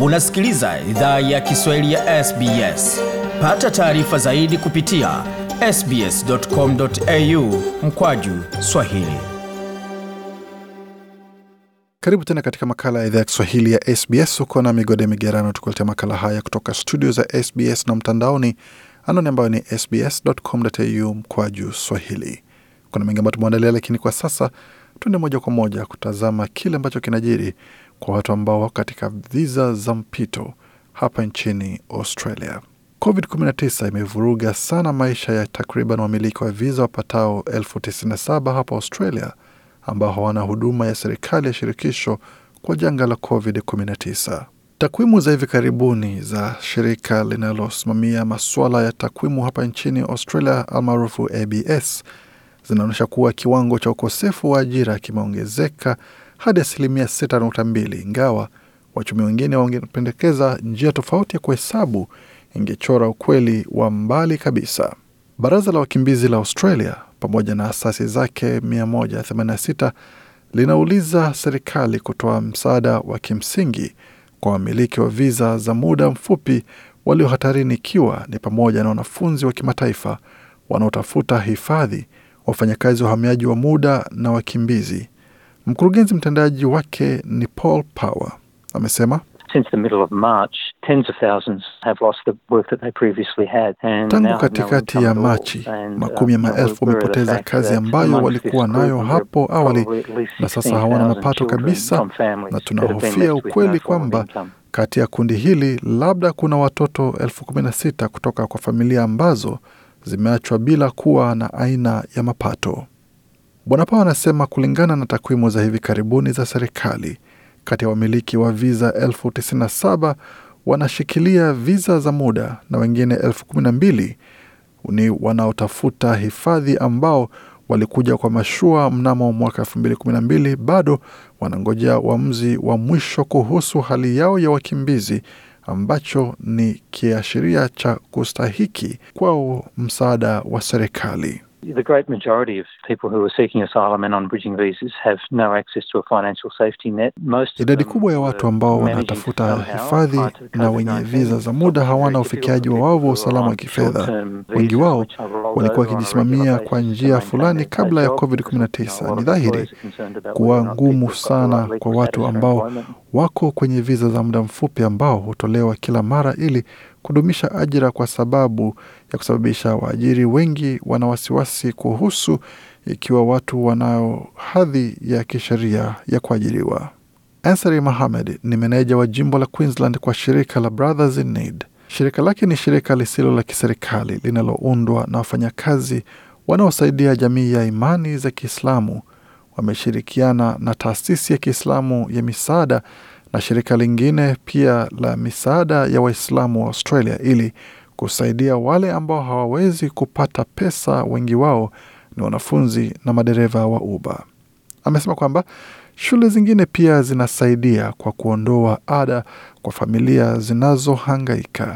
Unasikiliza idhaa ya Kiswahili ya SBS. Pata taarifa zaidi kupitia sbs.com.au mkwaju swahili. Karibu tena katika makala ya idhaa ya Kiswahili ya SBS. Uko na Migode Migerano tukuletea makala haya kutoka studio za SBS na mtandaoni, anwani ambayo ni sbs.com.au mkwaju swahili. Kuna mengi ambayo tumeandalia, lakini kwa sasa tuende moja kwa moja kutazama kile ambacho kinajiri kwa watu ambao wako katika viza za mpito hapa nchini Australia. COVID-19 imevuruga sana maisha ya takriban wamiliki wa viza wapatao elfu tisini na saba hapa Australia ambao hawana huduma ya serikali ya shirikisho kwa janga la COVID-19. Takwimu za hivi karibuni za shirika linalosimamia masuala ya takwimu hapa nchini Australia almaarufu ABS zinaonyesha kuwa kiwango cha ukosefu wa ajira kimeongezeka hadi asilimia 6.2 ingawa wachumi wengine wangependekeza njia tofauti ya kuhesabu ingechora ukweli wa mbali kabisa. Baraza la wakimbizi la Australia pamoja na asasi zake 186 linauliza serikali kutoa msaada wa kimsingi kwa wamiliki wa viza za muda mfupi walio hatarini, ikiwa ni pamoja na wanafunzi wa kimataifa wanaotafuta hifadhi, wafanyakazi wa uhamiaji wa muda na wakimbizi. Mkurugenzi mtendaji wake ni Paul Power amesema tangu katikati ya Machi makumi ya maelfu wamepoteza kazi ambayo walikuwa nayo hapo awali na sasa hawana mapato kabisa, na tunahofia ukweli kwamba kati ya kundi hili labda kuna watoto elfu kumi na sita kutoka kwa familia ambazo zimeachwa bila kuwa na aina ya mapato. Bwana Pao anasema kulingana na takwimu za hivi karibuni za serikali, kati ya wamiliki wa viza elfu tisini na saba wanashikilia viza za muda na wengine elfu kumi na mbili ni wanaotafuta hifadhi ambao walikuja kwa mashua mnamo mwaka elfu mbili kumi na mbili bado wanangojea uamuzi wa mwisho kuhusu hali yao ya wakimbizi ambacho ni kiashiria cha kustahiki kwao msaada wa serikali. The great majority of people who are seeking asylum and on bridging visas have no access to a financial safety net. Most idadi kubwa ya watu ambao wanatafuta hifadhi na wenye viza za muda hawana ufikiaji wa wavu wa usalama wa kifedha. Wengi wao walikuwa wakijisimamia kwa njia fulani kabla ya COVID-19. Ni dhahiri kuwa ngumu sana kwa watu ambao wako kwenye viza za muda mfupi ambao hutolewa kila mara ili kudumisha ajira kwa sababu ya kusababisha waajiri wengi wana wasiwasi kuhusu ikiwa watu wanao hadhi ya kisheria ya kuajiriwa. Ansari Mohamed ni meneja wa jimbo la Queensland kwa shirika la Brothers in Need. Shirika lake ni shirika lisilo la kiserikali linaloundwa na wafanyakazi wanaosaidia jamii ya imani za Kiislamu. Wameshirikiana na taasisi ya Kiislamu ya misaada na shirika lingine pia la misaada ya Waislamu wa Australia ili kusaidia wale ambao hawawezi kupata pesa. Wengi wao ni wanafunzi na madereva wa Uber. Amesema kwamba shule zingine pia zinasaidia kwa kuondoa ada kwa familia zinazohangaika.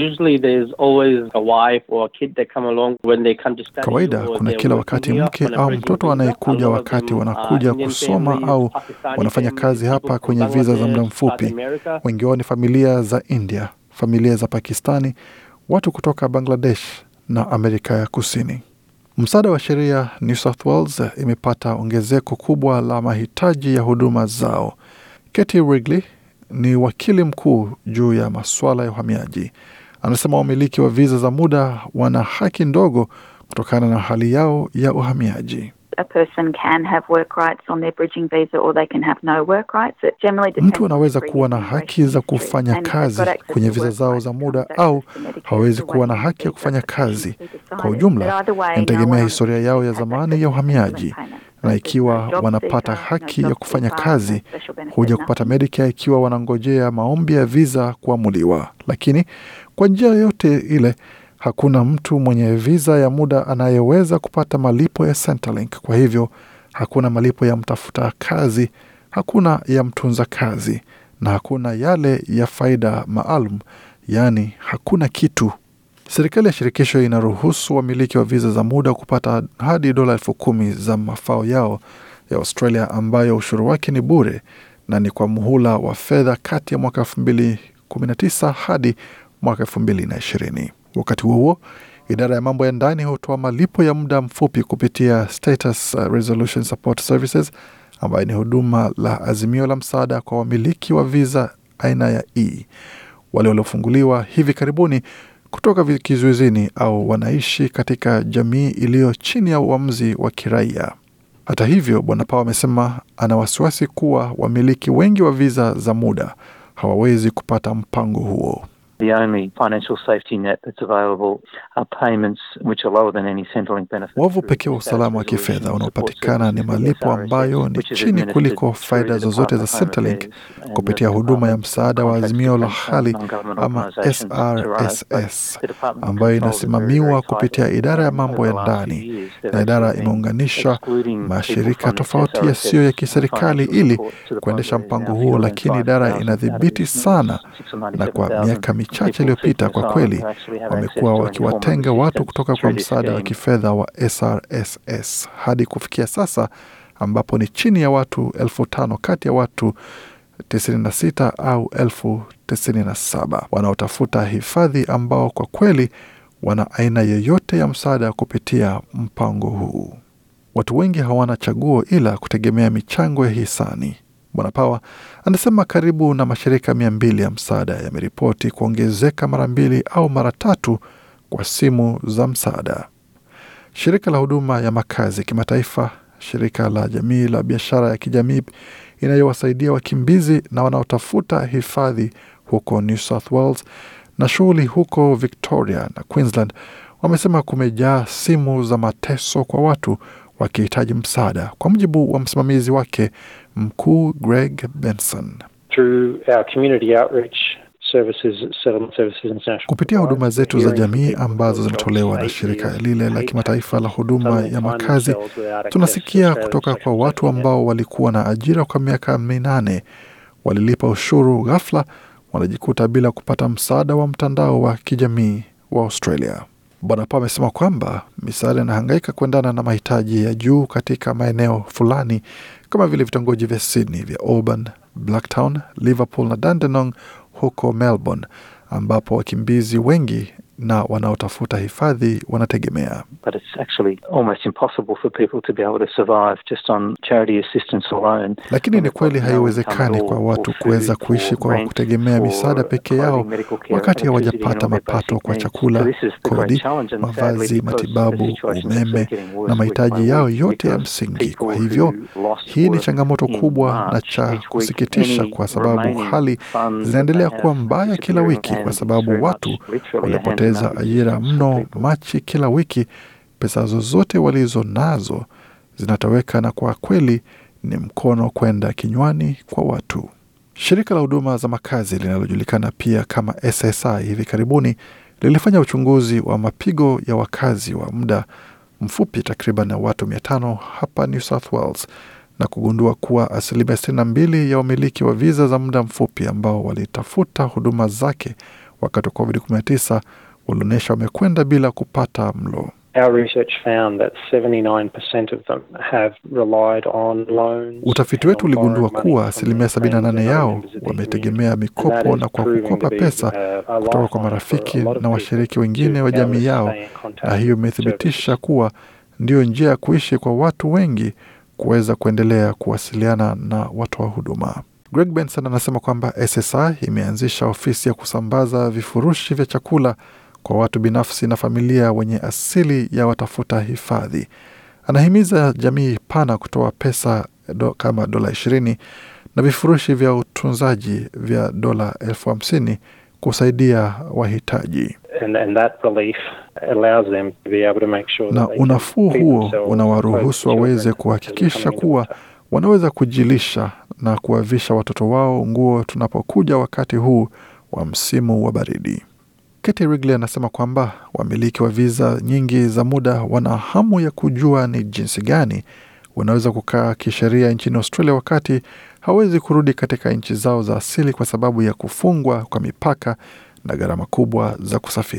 Kawaida kuna kila wakati mke au mtoto anayekuja wakati wanakuja kusoma au wanafanya kazi hapa kwenye viza za muda mfupi. Wengi wao ni familia za India, familia za Pakistani, watu kutoka Bangladesh na Amerika ya Kusini. Msaada wa sheria New South Wales imepata ongezeko kubwa la mahitaji ya huduma zao. Katie Wrigley ni wakili mkuu juu ya masuala ya uhamiaji. Anasema wamiliki wa viza za muda wana haki ndogo kutokana na hali yao ya uhamiaji. Mtu anaweza kuwa na haki za kufanya kazi kwenye viza zao za muda au hawawezi kuwa na haki ya kufanya kazi. Kwa ujumla, inategemea historia yao ya zamani ya uhamiaji, na ikiwa wanapata haki ya kufanya kazi, huja kupata Medicare ikiwa wanangojea maombi ya viza kuamuliwa. Lakini kwa njia yoyote ile hakuna mtu mwenye viza ya muda anayeweza kupata malipo ya Centrelink. Kwa hivyo hakuna malipo ya mtafuta kazi, hakuna ya mtunza kazi na hakuna yale ya faida maalum, yaani hakuna kitu. Serikali ya shirikisho inaruhusu wamiliki wa viza za muda kupata hadi dola elfu kumi za mafao yao ya Australia, ambayo ushuru wake ni bure na ni kwa muhula wa fedha kati ya mwaka 2019 hadi mwaka 2020. Wakati huo huo, idara ya mambo ya ndani hutoa malipo ya muda mfupi kupitia Status Resolution Support Services ambayo ni huduma la azimio la msaada kwa wamiliki wa viza aina ya E wale waliofunguliwa hivi karibuni kutoka kizuizini au wanaishi katika jamii iliyo chini ya uamuzi wa kiraia. Hata hivyo, Bwana Pao amesema ana wasiwasi kuwa wamiliki wengi wa viza za muda hawawezi kupata mpango huo. The only financial safety net that's available are payments which are lower than any Centrelink benefit. Wavu pekee wa usalama wa kifedha unaopatikana ni malipo ambayo ni chini kuliko faida zozote za Centrelink kupitia huduma ya msaada wa azimio la hali ama SRSS ambayo inasimamiwa kupitia idara ya mambo ya ndani, na idara imeunganisha mashirika tofauti yasiyo ya kiserikali ili kuendesha mpango huo, lakini idara inadhibiti sana, na kwa miaka michache iliyopita, kwa kweli wamekuwa wakiwatenga watu kutoka kwa msaada wa kifedha wa SRSS hadi kufikia sasa ambapo ni chini ya watu elfu tano kati ya watu 96 au elfu 97 wanaotafuta hifadhi ambao kwa kweli wana aina yoyote ya msaada kupitia mpango huu. Watu wengi hawana chaguo ila kutegemea michango ya hisani. Bwana Pawa anasema karibu na mashirika mia mbili ya msaada yameripoti kuongezeka mara mbili au mara tatu kwa simu za msaada. Shirika la huduma ya makazi kimataifa, shirika la jamii la biashara ya kijamii inayowasaidia wakimbizi na wanaotafuta hifadhi huko New South Wales na shughuli huko Victoria na Queensland wamesema kumejaa simu za mateso kwa watu wakihitaji msaada, kwa mujibu wa msimamizi wake mkuu Greg Benson. Kupitia huduma zetu za jamii ambazo zinatolewa na shirika lile la kimataifa la huduma ya makazi, tunasikia kutoka kwa watu ambao walikuwa na ajira kwa miaka minane, walilipa ushuru, ghafla wanajikuta bila kupata msaada wa mtandao wa kijamii wa Australia. Bwana Pa amesema kwamba misaada inahangaika kuendana na mahitaji ya juu katika maeneo fulani kama vile vitongoji vya Sydney vya Auburn, Blacktown, Liverpool na Dandenong huko Melbourne, ambapo wakimbizi wengi na wanaotafuta hifadhi wanategemea. Lakini ni kweli haiwezekani kwa watu kuweza kuishi kwa kutegemea misaada pekee yao wakati hawajapata mapato kwa chakula, kodi, mavazi, matibabu, umeme na mahitaji yao yote ya msingi. Kwa hivyo hii ni changamoto kubwa na cha kusikitisha, kwa sababu hali zinaendelea kuwa mbaya kila wiki, kwa sababu watu waliopoteza ajira mno Machi kila wiki, pesa zozote walizo nazo zinatoweka, na kwa kweli ni mkono kwenda kinywani kwa watu. Shirika la huduma za makazi linalojulikana pia kama SSI hivi karibuni lilifanya uchunguzi wa mapigo ya wakazi wa muda mfupi takriban ya watu mia tano hapa New South Wales na kugundua kuwa asilimia sitini na mbili ya wamiliki wa viza za muda mfupi ambao walitafuta huduma zake wakati wa COVID-19 walionyesha wamekwenda bila kupata mlo. Utafiti wetu uligundua kuwa asilimia 78 yao wametegemea mikopo na kwa kukopa pesa kutoka kwa marafiki na washiriki wengine wa jamii yao, na hiyo imethibitisha kuwa ndiyo njia ya kuishi kwa watu wengi kuweza kuendelea kuwasiliana na watoa wa huduma. Greg Benson anasema kwamba SSI imeanzisha ofisi ya kusambaza vifurushi vya chakula kwa watu binafsi na familia wenye asili ya watafuta hifadhi. Anahimiza jamii pana kutoa pesa do, kama dola ishirini na vifurushi vya utunzaji vya dola elfu hamsini kusaidia wahitaji. And, and that relief allows them to be able to make sure na unafuu huo unawaruhusu waweze kuhakikisha kuwa wanaweza kujilisha na kuwavisha watoto wao nguo tunapokuja wakati huu wa msimu wa baridi. Katie Wrigley anasema kwamba wamiliki wa viza nyingi za muda wana hamu ya kujua ni jinsi gani wanaweza kukaa kisheria nchini Australia wakati hawezi kurudi katika nchi zao za asili kwa sababu ya kufungwa kwa mipaka na gharama kubwa za kusafiri.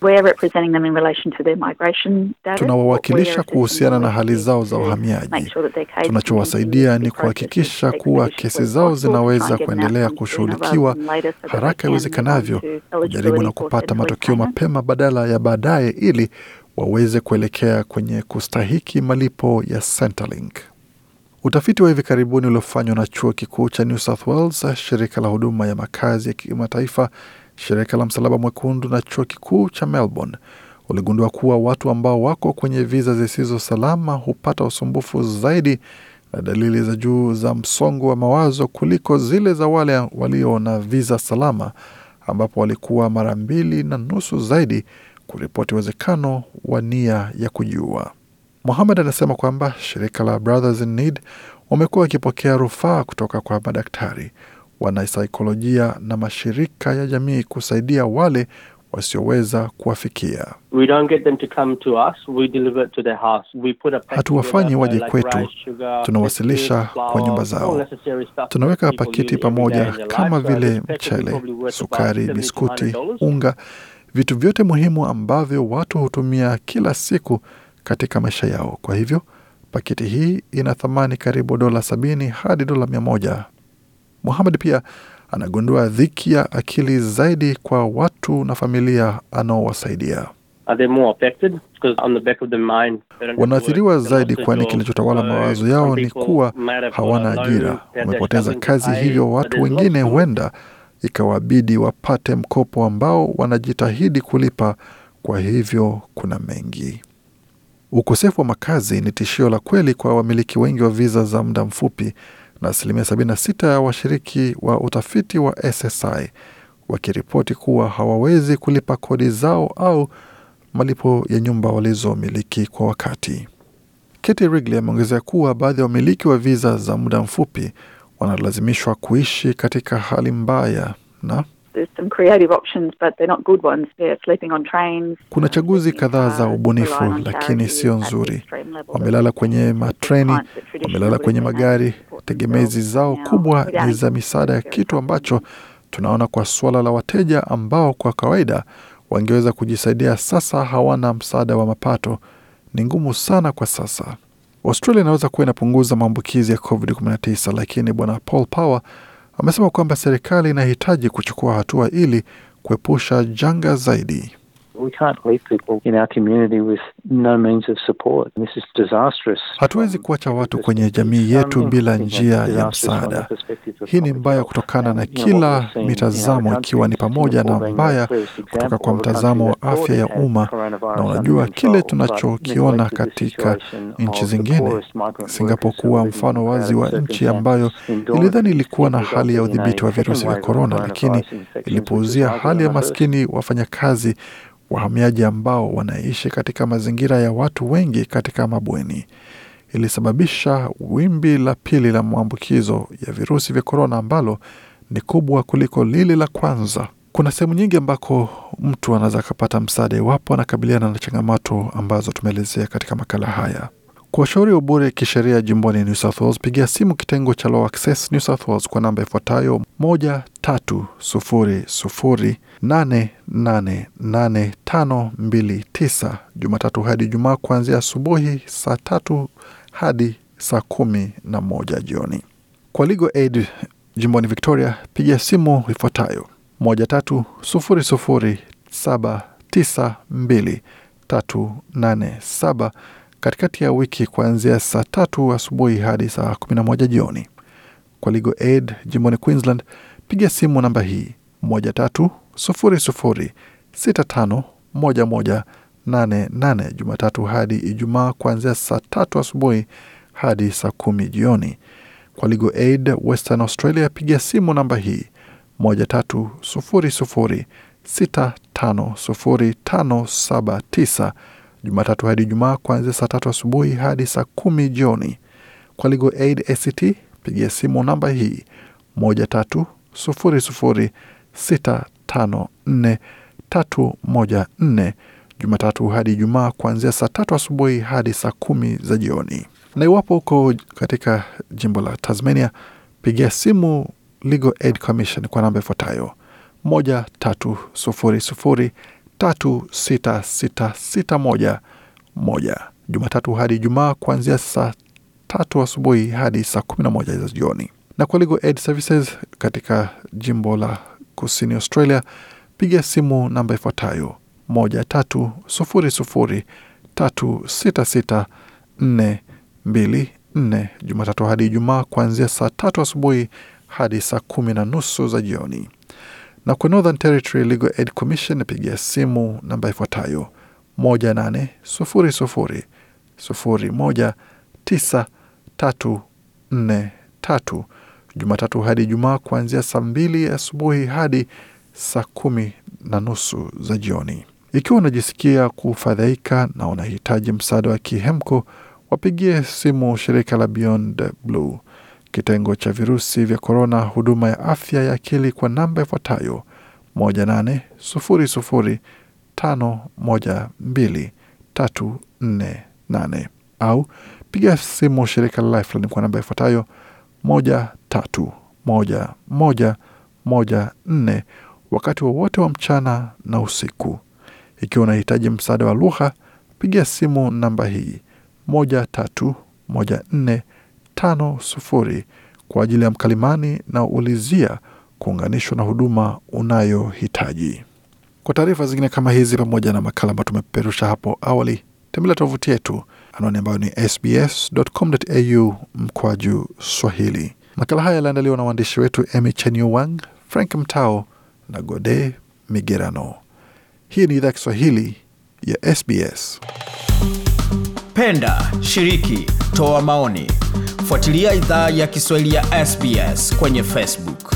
We're representing them in relation to their migration status. Tunawawakilisha We're kuhusiana na assisting hali zao za to uhamiaji. make sure that their case Tunachowasaidia continues ni to be kuhakikisha processed kuwa as kesi expeditiously zao as possible, zinaweza try and get them kuendelea outcomes sooner kushughulikiwa rather than later so that they haraka can iwezekanavyo, move on to kujaribu na eligibility for kupata centrally matokeo payment. mapema badala ya baadaye, ili waweze kuelekea kwenye kustahiki malipo ya Centrelink. Utafiti wa hivi karibuni uliofanywa na chuo kikuu cha New South Wales, shirika la huduma ya makazi ya kimataifa, shirika la msalaba mwekundu na chuo kikuu cha Melbourne uligundua kuwa watu ambao wako kwenye viza zisizo salama hupata usumbufu zaidi na dalili za juu za msongo wa mawazo kuliko zile za wale walio na viza salama, ambapo walikuwa mara mbili na nusu zaidi kuripoti uwezekano wa nia ya kujiua. Mohamed anasema kwamba shirika la Brothers in Need wamekuwa wakipokea rufaa kutoka kwa madaktari, wanasaikolojia na mashirika ya jamii kusaidia wale wasioweza kuwafikia. We don't get them to come to us, we deliver it to their house. We put a pack Hatuwafanyi together, waje like kwetu, rice, sugar, tunawasilisha biscuits, kwa nyumba flour, zao. all necessary stuff Tunaweka that people paketi use every day pamoja in their kama life. So vile this pack is mchele, probably worth sukari, about biskuti, $70 unga, vitu vyote muhimu ambavyo watu hutumia kila siku katika maisha yao. Kwa hivyo paketi hii ina thamani karibu dola sabini hadi dola mia moja. Muhamed pia anagundua dhiki ya akili zaidi kwa watu na familia anaowasaidia. Are they more affected? Because on the back of their mind, they don't have Wanaathiriwa work, they zaidi, lost their kwani job. kilichotawala So mawazo some yao ni people kuwa might have hawana got a ajira, loan that they're wamepoteza struggling to kazi, pay, hivyo but watu there's lots wengine of- huenda ikawabidi wapate mkopo ambao wanajitahidi kulipa. Kwa hivyo kuna mengi. Ukosefu wa makazi ni tishio la kweli kwa wamiliki wengi wa viza za muda mfupi, na asilimia 76 ya washiriki wa utafiti wa SSI wakiripoti kuwa hawawezi kulipa kodi zao au malipo ya nyumba walizomiliki kwa wakati. Katie Wrigley ameongezea kuwa baadhi ya wamiliki wa viza za muda mfupi wanalazimishwa kuishi katika hali mbaya na There's some creative options, but they're not good ones. They're sleeping on trains. kuna chaguzi sleeping in kadhaa za cars, ubunifu, relying on lakini charities sio at the nzuri. extreme level Wamelala that kwenye there's matreni, clients that traditionally wamelala kwenye would have been able magari. to support Tegemezi themselves zao now kubwa without ni za misaada ya very kitu ambacho supplemental. tunaona kwa suala la wateja ambao kwa kawaida wangeweza kujisaidia, sasa hawana msaada wa mapato. Ni ngumu sana kwa sasa. Australia inaweza kuwa inapunguza maambukizi ya COVID-19, lakini bwana Paul Power amesema kwamba serikali inahitaji kuchukua hatua ili kuepusha janga zaidi. We can't leave people in our community with no means of support. This is disastrous. Hatuwezi kuacha watu kwenye jamii yetu bila njia ya msaada. Hii ni mbaya kutokana na kila mitazamo, ikiwa ni pamoja na mbaya kutoka kwa mtazamo wa afya ya umma, na unajua kile tunachokiona katika nchi zingine. Singapore kuwa mfano wazi wa nchi ambayo ilidhani ilikuwa na hali ya udhibiti wa virusi vya korona, lakini ilipuuzia hali ya maskini wafanyakazi wahamiaji ambao wanaishi katika mazingira ya watu wengi katika mabweni. Ilisababisha wimbi la pili la maambukizo ya virusi vya korona ambalo ni kubwa kuliko lile la kwanza. Kuna sehemu nyingi ambako mtu anaweza akapata msaada iwapo anakabiliana na changamoto ambazo tumeelezea katika makala haya. Kwa ushauri wa bure kisheria jimboni New South Wales, pigia simu kitengo cha Law Access New South Wales kwa namba ifuatayo moja tatu sufuri sufuri nane nane nane tano mbili tisa Jumatatu hadi Ijumaa kuanzia asubuhi saa tatu hadi saa kumi na moja jioni. Kwa Legal Aid jimboni Victoria, pigia simu ifuatayo moja tatu sufuri sufuri saba tisa mbili tatu nane saba katikati ya wiki kuanzia saa tatu asubuhi hadi saa kumi na moja jioni. Kwa Legal Aid jimboni Queensland, piga simu namba hii moja tatu sufuri sufuri sita tano moja moja nane nane Jumatatu hadi Ijumaa kuanzia saa tatu asubuhi hadi saa kumi jioni. Kwa Legal Aid Western Australia, piga simu namba hii moja tatu sufuri sufuri sita tano sufuri tano saba tisa Jumatatu hadi Ijumaa kuanzia saa tatu asubuhi hadi saa kumi jioni. Kwa Legal Aid ACT pigia simu namba hii moja tatu sufuri sufuri sita tano nne tatu moja nne Jumatatu hadi Ijumaa kuanzia saa tatu asubuhi hadi saa kumi za jioni. Na iwapo uko katika jimbo la Tasmania, pigia simu Legal Aid Commission kwa namba ifuatayo moja tatu sufuri sufuri 366611 Jumatatu hadi Ijumaa kuanzia saa tatu asubuhi hadi saa 11 za jioni. Na kwa Legal Aid Services katika jimbo la kusini Australia, piga simu namba ifuatayo moja tatu sufuri sufuri tatu sita sita nne mbili nne Jumatatu hadi Ijumaa kuanzia saa tatu asubuhi hadi saa kumi na nusu za jioni. Na kwa Northern Territory Legal Aid Commission napigia simu namba ifuatayo moja nane sufuri sufuri sufuri moja tisa tatu nne tatu Jumatatu hadi Ijumaa kuanzia saa mbili asubuhi hadi saa kumi na nusu za jioni. Ikiwa unajisikia kufadhaika na unahitaji msaada wa kihemko, wapigie simu shirika la Beyond Blue kitengo cha virusi vya korona, huduma ya afya ya akili kwa namba ifuatayo moja nane sufuri sufuri tano moja mbili tatu nne nane au piga simu shirika la Lifeline kwa namba ifuatayo moja tatu moja moja moja nne wakati wowote wa, wa mchana na usiku. Ikiwa unahitaji msaada wa lugha, piga simu namba hii moja tatu moja nne tano sufuri kwa ajili ya mkalimani na ulizia kuunganishwa na huduma unayohitaji. Kwa taarifa zingine kama hizi pamoja na makala ambayo tumepeperusha hapo awali, tembelea tovuti yetu anwani ambayo ni sbs.com.au mkwaju Swahili. Makala haya yaliandaliwa na waandishi wetu Emy Chenyuwang, Frank Mtao na Gode Migerano. Hii ni idhaa Kiswahili ya SBS. Penda, shiriki, toa maoni, fuatilia idhaa ya Kiswahili ya SBS kwenye Facebook.